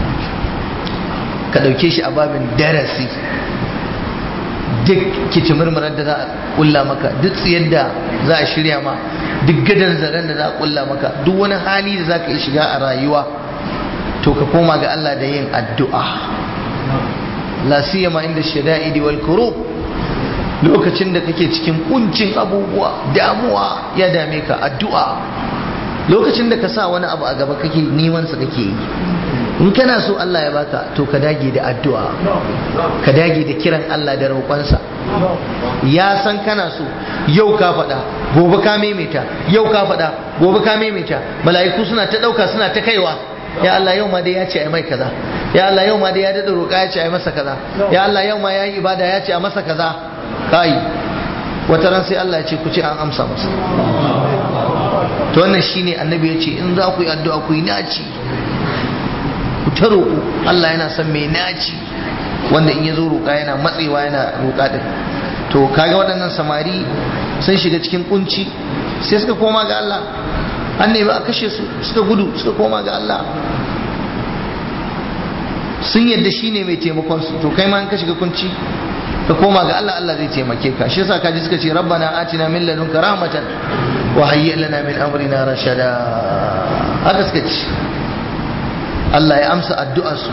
ka ɗauke shi a babin darasi duk kici murmurar da za a ƙulla maka duk tsayar da za a shirya ma duk gadon zaren da za a ƙulla maka duk wani hali da za ka yi shiga a rayuwa to ka koma ga Allah da yin addu'a la siyama inda shada'idi wal kurub lokacin da kake cikin kuncin abubuwa damuwa ya dame ka addu'a lokacin da ka sa wani abu a gaba kake neman sa kake yi in kana so Allah ya baka to ka dage da addu'a ka dage da kiran Allah da roƙonsa ya san kana so yau ka faɗa gobe ka maimaita yau ka faɗa gobe ka maimaita mala'iku suna ta ɗauka suna ta kaiwa ya Allah yau ma dai ya ce ai mai kaza ya Allah yau ma dai ya daɗa roƙa ya ce ai masa kaza ya Allah yau ma ya yi ibada ya ce a masa kaza kai wata ran sai Allah ya ce ku ce an amsa masa to wannan shine annabi ya ce in za ku yi addu'a ku yi naci ku ta roƙo Allah yana son mai naci wanda in ya zo roƙa yana matsewa yana roƙa din to kaga waɗannan samari sun shiga cikin kunci sai suka koma ga Allah an nemi a kashe su suka gudu suka koma ga Allah sun yadda shi ne mai taimakon su to kai ma in ka shiga kunci ka koma ga Allah Allah zai taimake ka shi yasa kaji suka ce rabbana atina min ladunka rahmatan wa hayyi lana min amrina rashada haka suka ce Allah ya amsa addu'arsu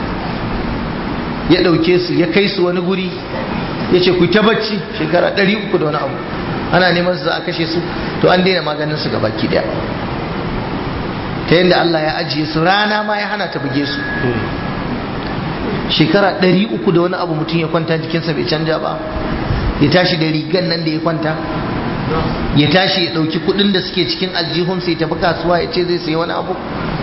ya ɗauke su ya kai su wani guri ya ce ku ta bacci shekara ɗari uku da wani abu ana neman su za a kashe su to an daina maganin su baki ɗaya ta yadda Allah ya ajiye su rana ma ya hana ta buge su shekara ɗari uku da wani abu mutum ya kwanta jikinsa bai canja ba ya tashi da rigan nan da ya kwanta ya tashi ya ɗauki kuɗin da suke cikin aljihunsa ya tafi kasuwa ya ce zai sayi wani abu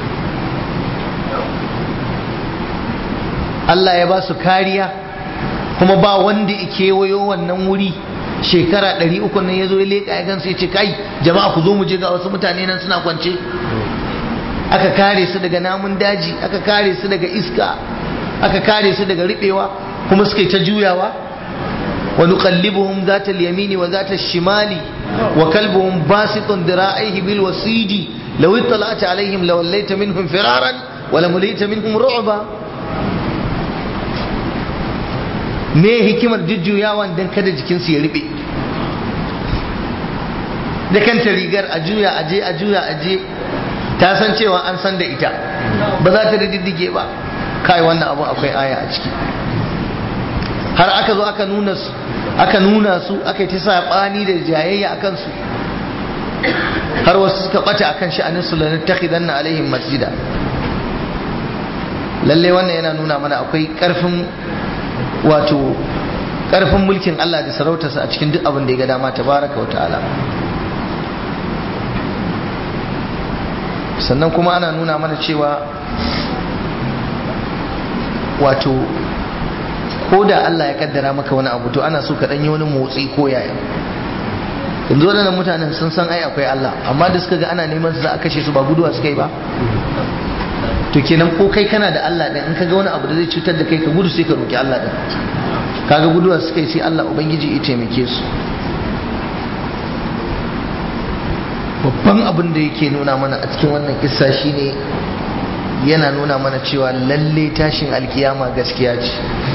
Allah ya ba su kariya kuma ba wanda ya kewayo wannan wuri shekara ɗari uku nan ya zo ya leƙa ya gansu ya ce kai jama'a ku zo mu je ga wasu mutane nan suna kwance aka kare su daga namun daji aka kare su daga iska aka kare su daga riɓewa kuma suka yi ta juyawa wa nuqallibuhum zata al-yamini wa zata shimali wa kalbuhum basitun dira'aihi bil wasidi law ittala'ta alaihim lawallaita minhum firaran wa lamulita minhum ru'ba me hikimar jujjuyawan don kada jikinsu ya riɓe da kanta rigar a juya aje a juya aje ta san cewa an san da ita ba za ta diddige ba kai wannan abu akwai aya a ciki har aka zo aka nuna su aka nuna su aka yi ta saɓani da jayayya akan su har wasu suka ɓata akan sha'anin su lanar takhidanna alaihim masjida lalle wannan yana nuna mana akwai ƙarfin wato ƙarfin mulkin Allah da sarautarsa a cikin duk abin da ya ga dama tabaraka wa ta'ala sannan kuma ana nuna mana cewa wato ko da Allah ya kaddara maka wani abu to ana so ka yi wani motsi ko yaya yanzu waɗannan mutanen sun san ai akwai Allah amma da suka ga ana neman su za a kashe su ba guduwa suka yi ba to kenan ko kai kana da Allah din in ka ga wani abu da zai cutar da kai ka gudu sai ka roki Allah din kaga guduwa suka yi sai Allah ubangiji ya taimake su babban abin da yake nuna mana a cikin wannan kissa shine yana nuna mana cewa lalle tashin alkiyama gaskiya ce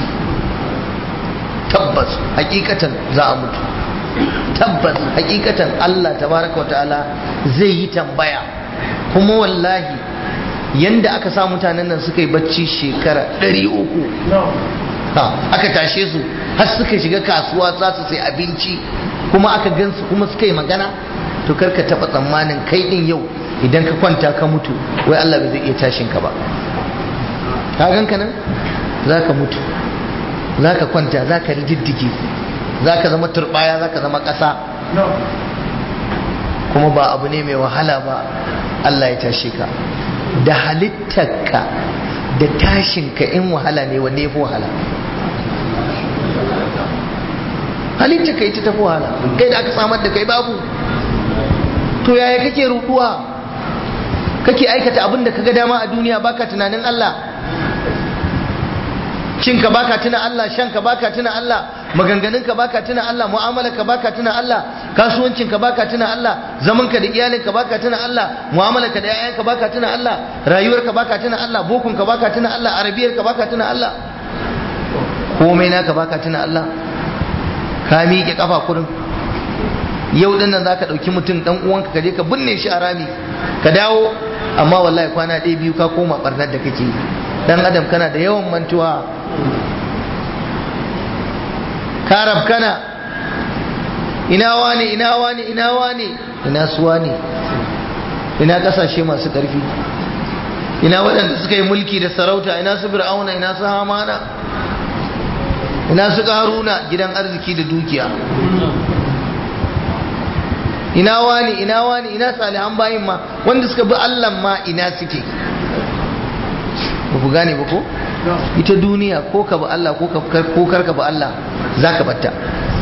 tabbas hakikatan za a mutu tabbas hakikatan Allah tabaraka wa ta'ala zai yi tambaya kuma wallahi yanda aka sa mutanen nan suka yi bacci shekara ɗari uku aka tashe su har suka shiga kasuwa za su sai abinci kuma aka gansu kuma suka yi magana to karka taba tsammanin kai din yau idan ka kwanta ka mutu wai Allah bai zai iya tashin ka ba ka ganka nan zaka mutu zaka kwanta zaka rididdige zaka zama turbaya zaka zama ƙasa kuma ba abu ne mai wahala ba Allah ya tashe ka da halittarka da tashinka in wahala ne wanne ya fi wahala halitta kai ta tafi wahala kai da aka samar da kai babu to yaya kake ruduwa kake aikata abin da kaga dama a duniya baka tunanin Allah cinka baka tuna Allah shanka baka tuna Allah maganganunka baka tuna Allah mu'amalarka baka tuna Allah kasuwancinka baka tuna Allah zamanka da iyalinka baka tuna Allah mu'amalarka da yayanka baka tuna Allah rayuwarka baka tuna Allah bokonka baka tuna Allah arabiyarka baka tuna Allah komai naka baka tuna Allah ka miƙe kafa kurin yau din nan zaka dauki mutum dan uwanka ka je ka binne shi a rami ka dawo amma wallahi kwana ɗaya biyu ka koma barnar da kake dan adam kana da yawan mantuwa ka rabkana ina wani ina wani ina wani ina suwa ne ina kasashe masu ƙarfi ina waɗanda suka yi mulki da sarauta ina su fir'auna ina su hamana ina su ƙaruna gidan arziki da dukiya ina wani ina wani ina salihan bayin ma wanda suka bi Allah ma ina suke ba ku gane ba ko ita duniya ko ka bi Allah ko kar ka bi Allah za ka batta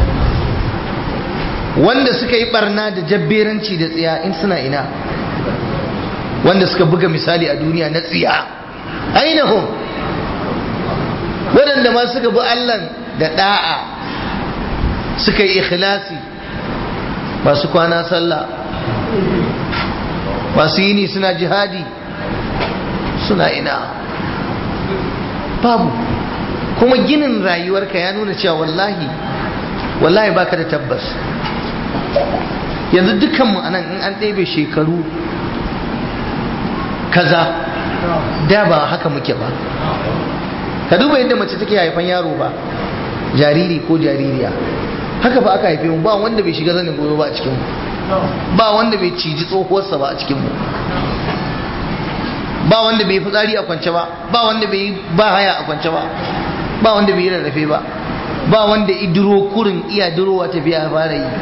wanda suka yi barna da jabberanci da tsiya in suna ina wanda suka buga misali a duniya na tsiya ainihin waɗanda ma suka bi Allah da ɗa'a suka yi ikhlasi masu kwana sallah masu yini suna jihadi suna ina babu kuma ginin rayuwarka ya nuna cewa wallahi wallahi baka da tabbas yanzu dukkanmu anan in an ɗebe shekaru kaza da ba haka muke ba ka duba yadda mace take haifan yaro ba jariri ko jaririya haka ba aka haife mu ba wanda bai shiga zanin goyo ba a cikinmu ba wanda bai ciji tsohuwarsa ba a cikinmu ba wanda bai fitsari a kwance ba ba wanda bai ba haya a kwance ba ba wanda bai rarrafe ba ba wanda idiro kurin iya durowa tafiya a fara yi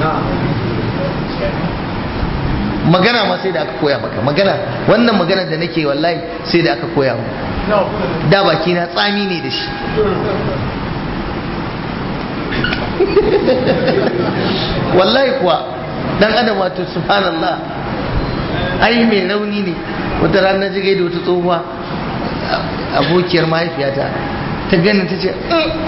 magana ma sai da aka koya maka magana wannan magana da nake wallahi sai da aka koya mu da baki na tsami ne da shi wallahi kuwa dan adam wato subhanallah ai mai rauni ne wata rana ji gaida wata tsohuwa abokiyar mahaifiyata ta ganin ta ce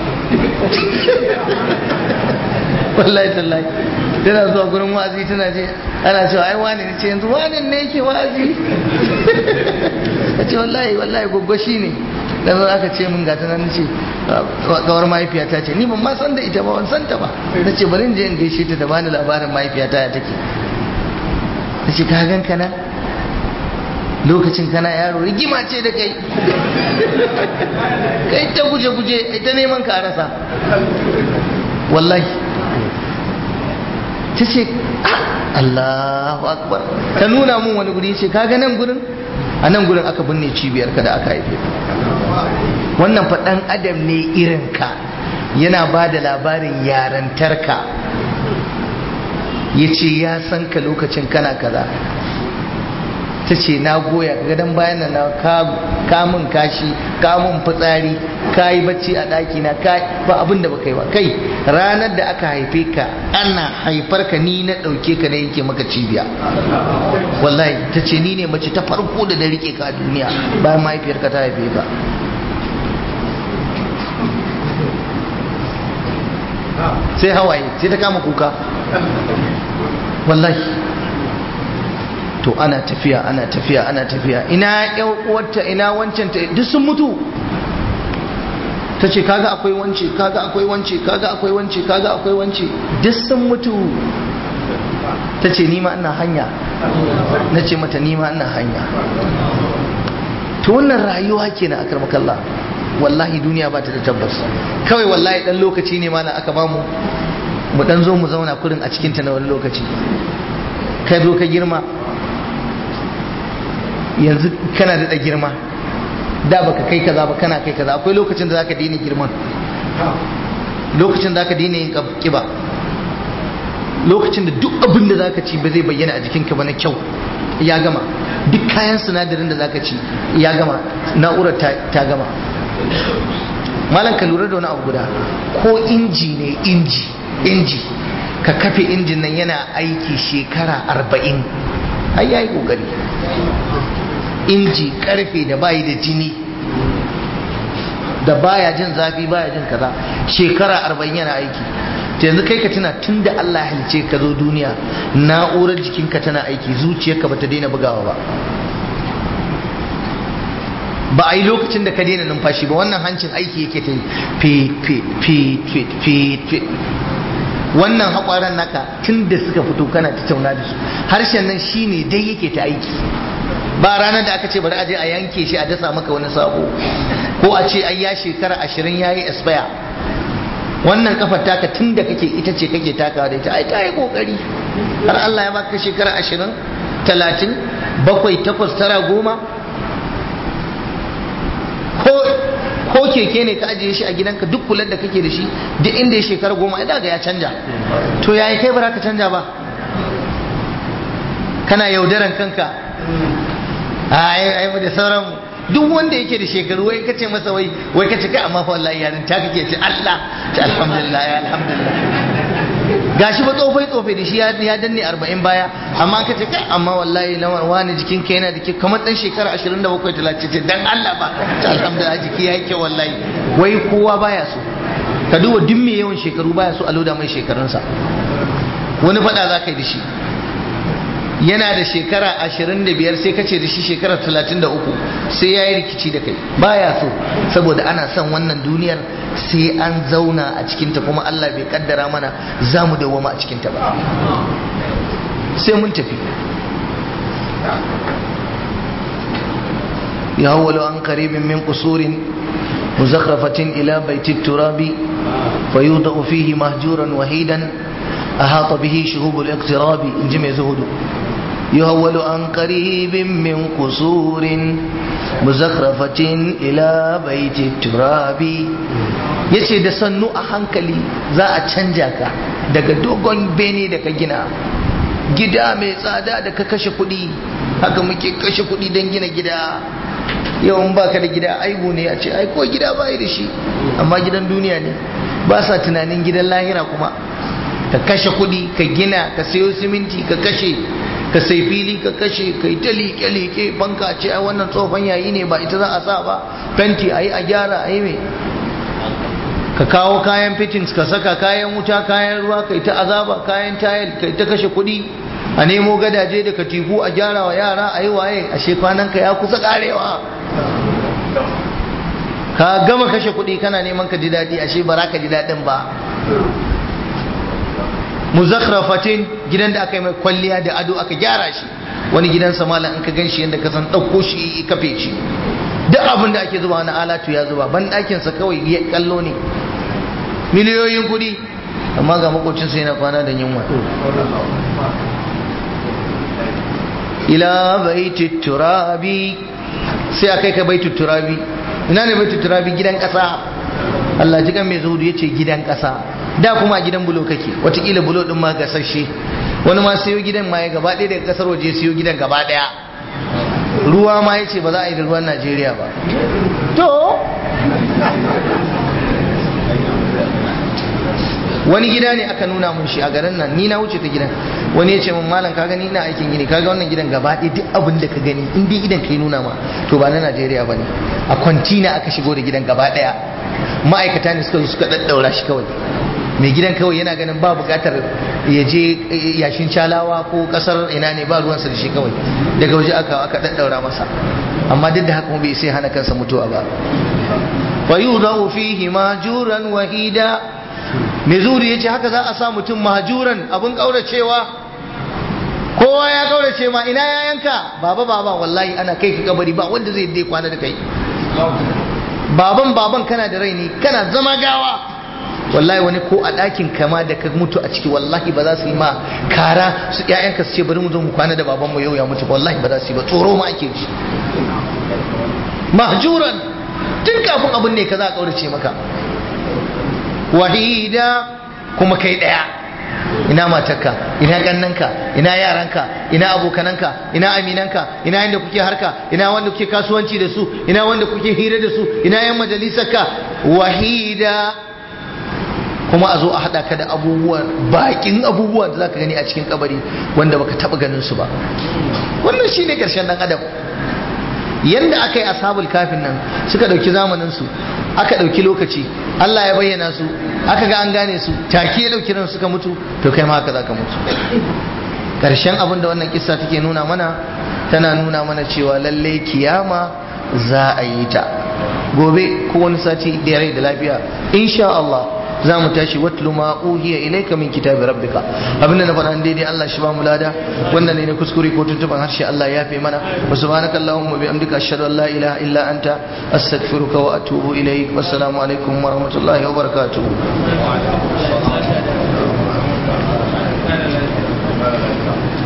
wallahi tallahi tana zuwa gurin wa'azi tana ce ana cewa ai wani ne ce yanzu wani ne yake wa'azi ta ce wallahi wallahi gwaggwa shi ne da zo aka ce min gata nan ce kawar mahaifiyata ce ni ban ma san da ita ba ban san ta ba na ce bari in je in gaishe ta da bani labarin mahaifiyata ya take ta ce ka gan kana lokacin kana yaro rigima ce da kai kai ta guje-guje ita neman ka rasa wallahi ta ce Allahu akbar ta nuna mun wani guri ce kaga nan gurin a nan gurin aka binne cibiyar ka da aka haife wannan faɗan adam ne irin ka yana ba da labarin yarantarka ya ce ya san ka lokacin kana kaza ta ce na goya gadon bayan na kamun kashi kamun fitsari ka yi bacci a ɗaki na ba abin da baka yi ba kai ranar da aka haife ka ana haifar ka ni na ɗauke ka na yanke maka cibiya wallahi ta ce ni ne mace ta farko da na rike ka a duniya bayan mahaifiyarka ta haife ka sai hawaye sai ta kama kuka wallahi to ana tafiya ana tafiya ana tafiya ina yan uwarta ina wancan ta duk sun mutu ta ce kaga akwai wance kaga akwai wance kaga akwai wance kaga akwai wance duk sun mutu ta ce nima ina hanya na ce mata nima ina hanya to wannan rayuwa kenan akar makalla wallahi duniya ba ta da tabbas kawai wallahi dan lokaci ne mana aka bamu mu dan zo mu zauna kurin a cikinta na wani lokaci ka zo ka girma yanzu kana da girma da baka kai kaza ba kana kai kaza akwai lokacin da zaka daina girman lokacin da zaka daina yin kiba lokacin da duk abin da zaka ci ba zai bayyana a jikinka ba na kyau ya gama duk kayan sinadarin da zaka ci ya gama na'urar ta gama malam ka lura da wani abu guda ko inji ne inji inji ka kafe injin nan yana aiki shekara arba'in ai yayi kokari inji karfe da bayi da jini da baya jin zafi baya jin kaza shekara arba'in yana aiki ta yanzu kai ka tuna tun da Allah halice ka zo duniya na'urar jikinka tana aiki zuciyarka ba ta daina bugawa ba ba a yi lokacin da ka daina numfashi ba wannan hancin aiki yake ta yi fit fit fit fit fit fit wannan haƙwaran naka tun da suka fito kana ta tauna da su harshen nan shine dai yake ta aiki ba ranar da aka ce bari a je a yanke shi a dasa maka wani sabo ko a ce ai ya shekara ashirin ya yi expire wannan kafar taka tun da kake ita ce kake takawa da ita ai ta yi kokari har Allah ya baka shekara ashirin talatin bakwai takwas tara goma ko keke ne ka ajiye shi a gidanka duk kular da kake da shi duk inda ya shekara goma ai daga ya canja to yayi kai ba ka canja ba kana yaudaran kanka ai ai da sauran duk wanda yake da shekaru wai kace masa wai wai kace kai amma fa wallahi yarin ta kake ce Allah ta alhamdulillah ya alhamdulillah gashi ba tsofai tsofai da shi ya danne 40 baya amma kace kai amma wallahi lawan wani jikin ka yana da ke kamar dan shekara 27 30 ce dan Allah ba ta alhamdulillah jiki ya yake wallahi wai kowa baya so ka duba duk mai yawan shekaru baya so a loda mai shekarunsa wani fada za ka yi da shi yana da shekara ashirin da biyar sai kace da shi shekara talatin da uku sai ya yi rikici da kai baya so saboda ana son wannan duniyar sai an zauna a cikinta kuma Allah bai kaddara mana za mu dawwama a cikinta ba sai mun tafi ya hawwalu an qaribin min qusurin muzakhrafatin ila baiti turabi fayudau fihi mahjuran wahidan أحاط به شهوب الاقتراب إن جمع زهد يهول عن قريب من قصور مزخرفة إلى بيت التراب yace da sannu a hankali za a canja ka daga dogon bene da ka gina gida mai tsada da ka kashe kuɗi haka muke kashe kuɗi don gina gida yawan baka da gida aibu ne a ce ai ko gida bai da shi amma gidan duniya ne ba sa tunanin gidan lahira kuma ka kashe kuɗi ka gina ka sayo siminti ka kashe ka sai fili ka kashe ka yi ta liƙe-liƙe banka ce a wannan tsofan yayi ne ba ita za a sa ba fenti a yi a gyara a yi mai ka kawo kayan fittings ka saka kayan wuta kayan ruwa ka yi ta azaba kayan tayil ka yi ta kashe kuɗi a nemo gadaje da katifu a gyara wa yara a yi waye a shekwanan ka ya kusa karewa ka gama kashe kuɗi kana neman ka ji daɗi ashe ba za ka ji daɗin ba muzakhrafatin gidan da aka yi mai kwalliya da ado aka gyara shi wani gidan samala in ka gan shi yadda ka san ɗauko shi kafe shi duk abin da ake zuba na alatu ya zuba ban ɗakinsa kawai ya kallo ne miliyoyin kuɗi amma ga makocinsa yana kwana da yunwa ila baiti turabi sai a kai ka baiti turabi ina ne baiti turabi gidan ƙasa Allah ji kan mai zuhudu ya ce gidan ƙasa da kuma a gidan bulo kake watakila bulo din ma gasashe wani ma sayo gidan ma ya gaba ɗaya daga kasar waje sayo gidan gaba ɗaya ruwa ma ya ce ba za a yi da ruwan najeriya ba to wani gida ne aka nuna mun shi a garin nan ni na wuce ta gidan wani ya ce mun malam ka gani ina aikin gini kaga wannan gidan gaba ɗaya duk abin da ka gani in dai idan kai nuna ma to ba na najeriya ba ne a kwantina aka shigo da gidan gaba ɗaya ma'aikata ne suka zo suka daddaura shi kawai mai gidan kawai yana ganin ba bukatar ya je yashin calawa ko kasar ina ne ba ruwansa da shi kawai daga waje aka aka daddaura masa amma duk da haka bai sai hana kansa mutuwa ba fa yudau fihi majuran wahida mai zuri yace haka za a sa mutum majuran abun kauracewa kowa ya kaurace ma ina yayanka baba baba wallahi ana kai ka kabari ba wanda zai dai kwana da kai baban baban kana da rai ne kana zama gawa wallahi wani ko a ɗakin kama da ka mutu a ciki wallahi ba za su yi ma kara su ƴaƴanka su ce bari mu zo mu kwana da babanmu yau ya mutu wallahi ba za su yi ba tsoro ma ake ji mahjuran tun kafin abin ne ka za a kaurace maka wahida kuma kai ɗaya ina matarka ina kannanka ina yaranka ina abokananka ina aminanka ina yanda kuke harka ina wanda kuke kasuwanci da su ina wanda kuke hira da su ina yan majalisarka wahida kuma a zo a haɗa ka da abubuwan bakin abubuwan da zaka gani a cikin kabari wanda baka taɓa ganin su ba wannan shine ƙarshen ɗan adam yanda aka yi ashabul kafin nan suka ɗauki zamanin su aka ɗauki lokaci Allah ya bayyana su aka ga an gane su take ya ɗauki ran suka mutu to kai ma haka za ka mutu ƙarshen abin da wannan kissa take nuna mana tana nuna mana cewa lallai kiyama za a yi ta gobe ko wani sati da rai da lafiya insha Allah za mu tashi watlu ma uhiya ilayka min kitabi rabbika abinda na faɗa daidai Allah shi ba mu lada wannan ne na kuskure ko tuntuban harshe Allah ya fi mana wa subhanaka allahumma bi amdika ashhadu an la ilaha illa anta astaghfiruka wa atubu ilayk wassalamu alaikum wa rahmatullahi wa barakatuh